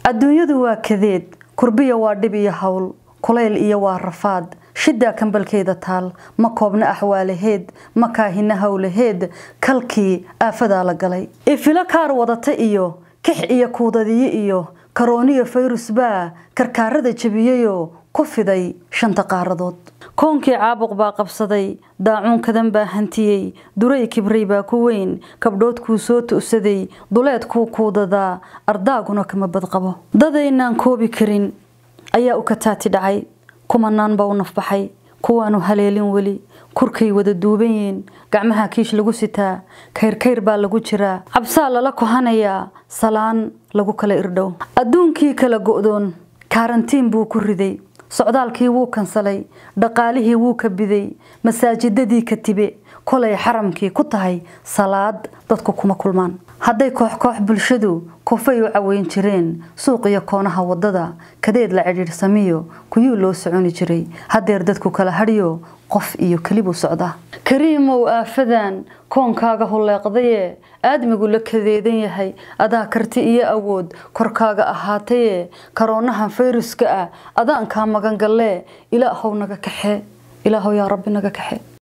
adduunyadu waa kadeed kurbiya waa dhib iyo hawl kulayl iyo waa rafaad shiddaa kambalkeeda taal ma koobna axwaalaheed ma kaahina howlaheed kalkii aafadaa la galay ifilo kaar wadata iyo kix iyo kuudadiyo iyo karooniyo fayrus baa karkaarada jebiyeyoo ku fiday shanta qaaradood koonkii caabuq baa qabsaday daacuunkadan baa hantiyey duray kibray baa ku weyn kabdhood kuu soo tu'saday duleed kuu kuudadaa ardaaguna kama badqabo dadaynaan koobi karin ayaa u kataati dhacay kumanaan baa u nafbaxay kuwaanu haleelin weli kurkay wada duuban yihiin gacmaha kiish lagu sitaa kayrkayr baa lagu jiraa cabsaa lala kohanayaa salaan lagu kala irdhow adduunkii kala go'doon kaarantiin buu ku riday socdaalkii wuu kansalay dhaqaalihii wuu ka biday masaajidadii ka tibe kolay xaramkii ku tahay salaad dadku kuma kulmaan hadday koox koox bulshadu kufay u caweyn jireen suuqiyo koonaha wadada kadeed la cidhiidhsamiyo kuyuu loo soconi jiray hadeer dadku kala hadhiyo qof iyo kelibuu socdaa kariimow aafadan koonkaaga hulleeqdaye aadmigu la kadeedan yahay adaa karti iyo awood korkaaga ahaataye karoonahan fayruska ah adaankaa magangallee ilaahow naga kaxe ilaahow yaa rabbi naga kaxe